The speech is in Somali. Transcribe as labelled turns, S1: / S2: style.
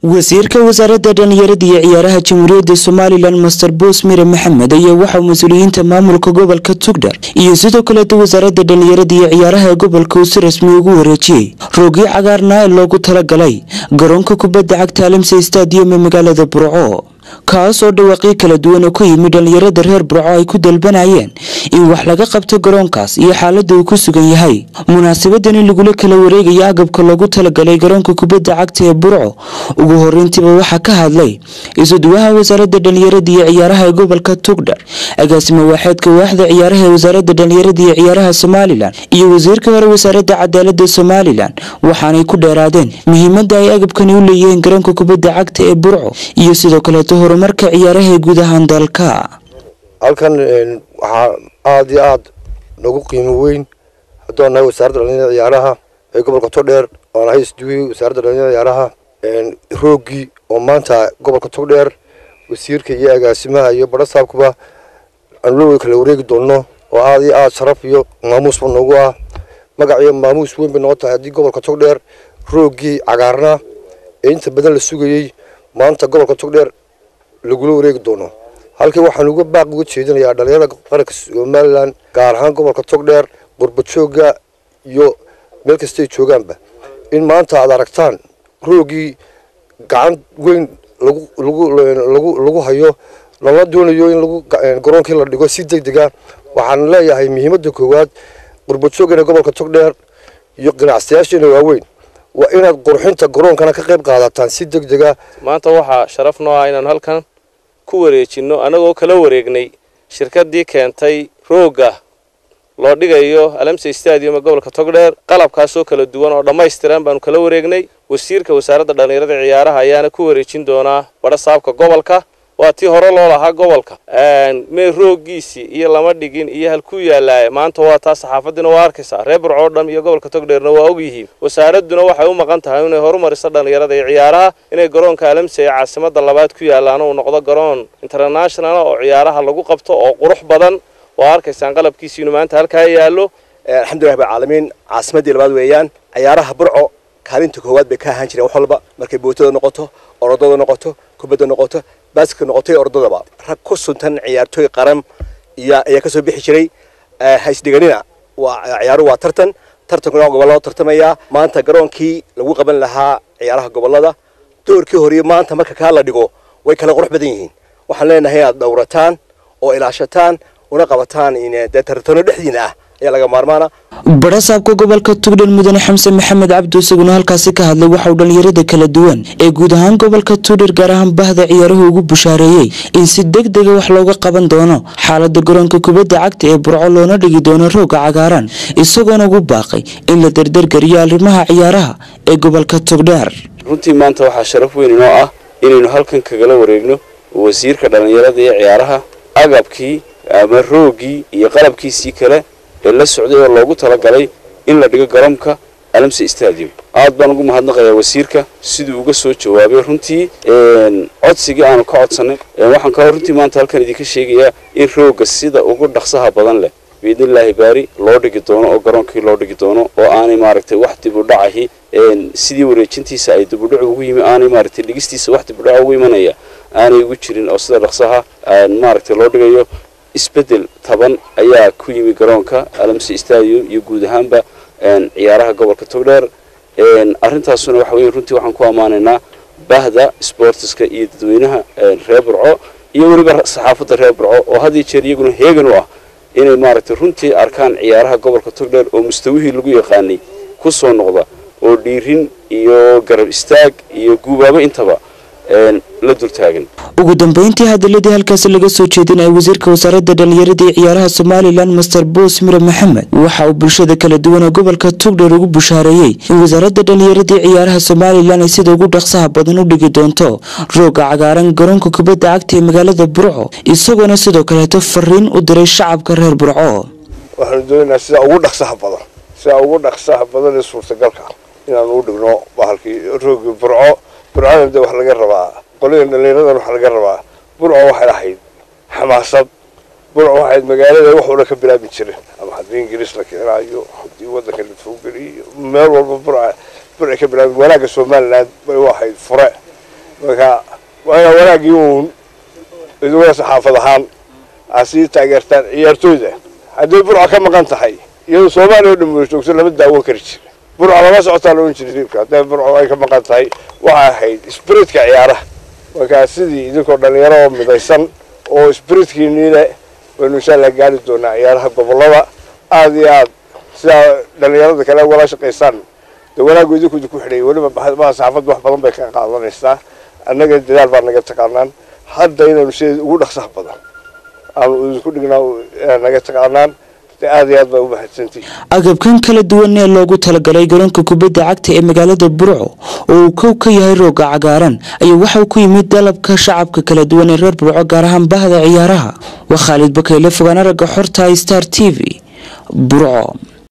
S1: wasiirka wasaaradda dhallinyarada iyo ciyaaraha jamhuuriyadda somalilan master boos mire maxamed ayaa waxaa mas-uuliyiinta maamulka gobolka tugdhar iyo sidoo kaleeta wasaaradda dhallinyarada iyo ciyaaraha ee gobolka uu si rasmi ugu wareejiyey roogii cagaarnaa ee loogu talagalay garoonka kubadda cagta alamsey stadium ee magaalada burco kaas oo dhawaaqyo kala duwan oo ka yimid dhallinyarada reer burco ay ku dalbanayeen in wax laga qabto garoonkaas iyo xaaladda uu ku sugan yahay munaasabadani lagula kala wareegaya agabka loogu talagalay garoonka kubadda cagta ee burco ugu horeyntiiba waxaa ka hadlay isuduwaha wasaaradda dhallinyarada iyo ciyaaraha ee gobolka tugdhar agaasima waaxeedka waaxda ciyaaraha ee wasaaradda dhallinyarada iyo ciyaaraha somalilan iyo wasiirka hore wasaaradda cadaaladda somalilan waxaanay ku dheeraadeen muhiimadda ay agabkani u leeyihiin garoonka kubadda cagta ee burco iyo sidoo kaleeto horumarka ciyaaraha ee guud ahaan dalka
S2: halkan waxaa aada iyo aada nagu qiimo weyn haddaan nahay wasaaradda dhalinyarada ciyaaraha ee gobolka togdheer oo nahay isduwii wasaaradda dhalinyarada ciyaaraha roogii oo maanta gobolka togdheer wasiirka iyo agaasimaha iyo badhasaabkuba aanu la kala wareegi doonno oo aada iyo aada sharaf iyo maamuusba noogu ah magac iyo maamuus weyn bay noqon tahay haddii gobolka togdheer roogii cagaarna ee inta badan la sugayey maanta gobolka togdheer lagula wareegi doono halkii waxaan uga baaq uga jeedinayaa dhalinyarada qaranka somalilan gaar ahaan gobolka togdheer qurbajooga iyo meel kastay joogaanba in maanta aad aragtaan roogii gacan weyn lagu lagu lagu lagu hayo lama doonayo in lagu garoonkii la dhigo si deg dega waxaan leeyahay muhiimadda koowaad qurbajoogana gobolka togdheer iyo ganacsiyaasheena waaweyn waa inaad qurxinta garoonkana ka qayb qaadataan si deg dega
S3: maanta waxaa sharaf noo ah inaan halkan ku wareejinno annagoo kala wareegnay shirkaddii keentay roogga loo dhigayo alamsey stadium ee gobolka togdheer qalabkaasoo kala duwan oo dhammaystiran baanu kala wareegnay wasiirka wasaaradda dhallinyarada ciyaaraha ayaana ku wareejin doonaa badha saabka gobolka waa tii hore loo lahaa gobolka mee rooggiisii iyo lama dhigin iyo halkuu yaallaaye maanta waa taa saxaafadiina waa arkaysaa reer burco o dham iyo gobolka togdheerna waa ogyihiin wasaaradduna waxay u maqan tahay inay horumariso dhallinyarada iyo ciyaaraha inay garoonka alamsey ee caasimada labaad ku yaallaana uu noqdo garoon international oo ciyaaraha lagu qabto oo qurux badan waa arkaysaan qalabkiisiinu maanta halkaa yaallo
S4: alxamdulilah rabbilcaalamiin caasimaddii labaad weeyaan ciyaaraha burco kaalinta koowaad bay ka ahaan jireen wax walba markay bootada noqoto orodada noqoto kubadda noqoto baaska noqotay ordadaba rag ku suntan ciyaartooy qaran iyo ayaa kasoo bixi jiray haysdhiganina waa ciyaaruhu waa tartan tartankuna gobolla loo tartamayaa maanta garoonkii lagu qaban lahaa ciyaaraha gobollada doorkii horiyo maanta marka kaa la dhigo way kala qurux badan yihiin waxaan leenahay inaad dhowrataan oo ilaashataan una qabataan dee tartano dhexdiina ah ayaa laga maarmaana
S1: badhasaabka gobolka tugdhar mudane xamse maxamed cabdi isaguna halkaasi ka hadlay waxauu dhallinyarada kala duwan ee guud ahaan gobolka tugdhar gaar ahaan bahda ciyaaruhu ugu bushaareeyey in si deg dega wax looga qaban doono xaalada garoonka kubadda cagta ee burco loona dhigi doono rooga cagaaran isagoona ugu baaqay in la dardargariyo arrimaha ciyaaraha ee gobolka tugdheer
S3: runtii maanta waxaa sharaf weyn inoo ah inaynu halkan kagala wareegno wasiirka dhallinyarada iyo ciyaaraha agabkii ama roogii iyo qalabkiisii kale ee la socday oo loogu talagalay in la dhigo garoonka alamse stadium aad baan ugu mahadnaqayaa wasiirka siduu uga soo jawaabay runtii codsigii aanu ka codsanay waxaan kaloo runtii maanta halkan idinka sheegayaa in roogga sida ugu dhaqsaha badan leh biidnillaahi baari loo dhigi doono oo garoonkii loo dhigi doono oo aanay maaragtay wax dib u dhacahi sidii wareejintiisa ay dibudhac ugu yimi aanay maaragtay dhigistiisa wax dibudhac ugu imanaya aanay ugu jirin oo sida dhaqsaha maaragtay loo dhigayo isbedel taban ayaa ku yimi garoonka alamse stadium iyo guud ahaanba ciyaaraha gobolka togdheer arrintaasuna waxa weye runtii waxaan ku ammaanaynaa bahda sportiska iyo dadweynaha reer burco iyo weliba saxaafadda reer burco oo had iyo jeer iyaguna heegan u ah inay maaragtay runtii arkaan ciyaaraha gobolka togdheer oo mustawihii lagu yaqaanay ku soo noqda oo dhiirin iyo garab istaag iyo guubaabo intaba la dultaagan
S1: ugu dambeyntii hadaladii halkaasi laga soo jeedinaya wasiirka wasaaradda dhallinyarada iyo ciyaaraha somalilan master boos mire maxamed waxa uu bulshada kala duwan ee gobolka tugdhar ugu bushaareeyey in wasaaradda dhallinyarada iyo ciyaaraha somalilan ay sida ugu dhaqsaha badan u dhigi doonto rooga cagaaran garoonka kubadda cagta ee magaalada burco isagoona sidoo kaleeto fariin u diray shacabka reer burco
S2: waxaanu doonaynaa sida ugu dhaqsaha badan sida ugu dhaqsaha badan ee suurtagalka inaanu u dhigno bahalkii roogii burco burcona de wax laga rabaa qolada dhallinyaradan waxa laga rabaa burco waxay ahayd xamaasad burco waxayd magaalada wax walba ka bilaabi jiren ama haddii ingiriis la keenaayo haddii waddanka la foogeliyo meel walba burca burcay ka bilaabi wanaagga somaliland bay u ahayd fure
S5: marka waa wanaaggii uun iduguna saxaafad ahaan aad sii taageertaan ciyaartooyda hadday burca ka maqan tahay iyadoo soomaaliya oo dhan wada joogto lama daawan kari jira burca lama socotaa la ohan jiray riibka hadday burco ay ka maqan tahay waxay ahayd sbiritka ciyaaraha markaa sidii idinkoo dhalinyaro oo midaysan oo sbiritkiiniile waynu insha allah gaari doonaa ciyaaraha gobolada aada iyo aad sidaa dhalinyarada kale ugala shaqaysaan dee wanaaggu idinku idinku xidhay weliba maa saxaafadda wax badan bay ka qaadanaysaa annaga dadaal baa naga taqaanaan hadda inaynu sideeda ugu dhaqsaha badan aanu idinku dhignaa naga taqaanaan aad iyo aad baa u mahadsantihi
S1: agabkan kala duwan ee loogu talagalay garoonka kubadda cagta ee magaalada burco oo uu kow ka yahay rooga cagaaran ayaa waxauu ku yimid dalabka shacabka kala duwan ee reer burco gaar ahaan bahda ciyaaraha waa khaalid bakayle fogaan aragga xorta star t v burco